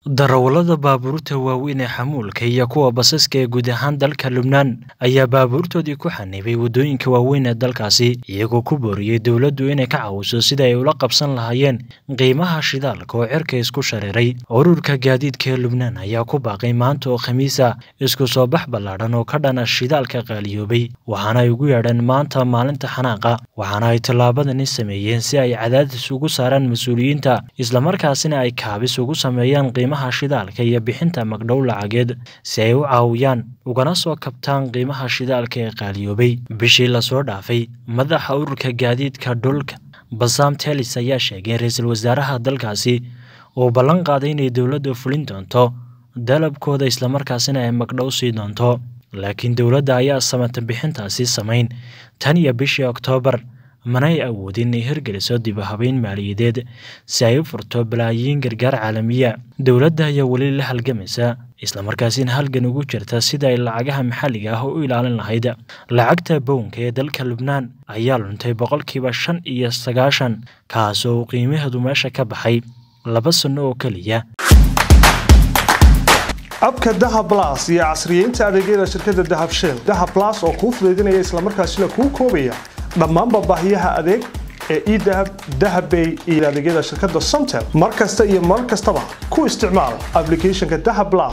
Darawallada baabuurta waaweyn ee xamuulka iyo kuwa basaska ee guud ahaan dalka Lubnaan ayaa baabuurtoodii ku xanibay waddooyinka waaweyn ee dalkaasi, iyagoo ku booriyay dowladdu inay ka caawiso sidii ay ula qabsan lahaayeen qiimaha shidaalka oo cirka isku shareeray. Ururka gaadiidka ee Lubnaan ayaa ku baaqay maanta oo Khamiis ah isku soo bax ballaadhan oo ka dhan ah shidaalka qaaliyoobay, waxaana ay ugu yeedheen maanta maalinta xanaaqa, waxaana ay tallaabadani sameeyeen si ay cadaadis ugu saaraan mas'uuliyiinta, islamarkaasina ay kaabis ugu sameeyaan qiimaha shidaalka iyo bixinta magdhow lacageed si ay u caawiyaan ugana soo kabtaan qiimaha shidaalka ee qaaliyoobay. Bishii la soo dhaafay, madaxa ururka gaadiidka dhulka Bassam Tellis ayaa sheegay in ra'iisul wasaaraha dalkaasi uu ballan qaaday inay dowladdu fulin doonto dalabkooda islamarkaasina ay magdhow siin doonto, laakiin dowladda ayaan samata bixintaasi samayn tan iyo bishii Oktoobar, mana ay awoodin inay hirgeliso dib u habeyn maaliyadeed si ay u furto balaayiin gargaar caalami ah. Dowladda ayaa weli la halgamaysa, islamarkaasina halgan ugu jirta sidii ay lacagaha maxalliga ah u ilaalin lahayd. Lacagta pound-ka ee dalka Lubnaan ayaa luntay boqolkiiba shan iyo sagaashan, kaas oo uu qiimaheedu meesha ka baxay laba sano oo keliya. abka dahab plus iyo casriyeynta adeegyada shirkadda dahab shell dahab plus oo kuu fudaydinaya islamarkaasina kuu koobaya dhammaanba baahiyaha adeeg ee edahab dahabbay iyo adeegyada shirkadda somtel mar kasta iyo mar kastaba ku isticmaal applicationka dahab plus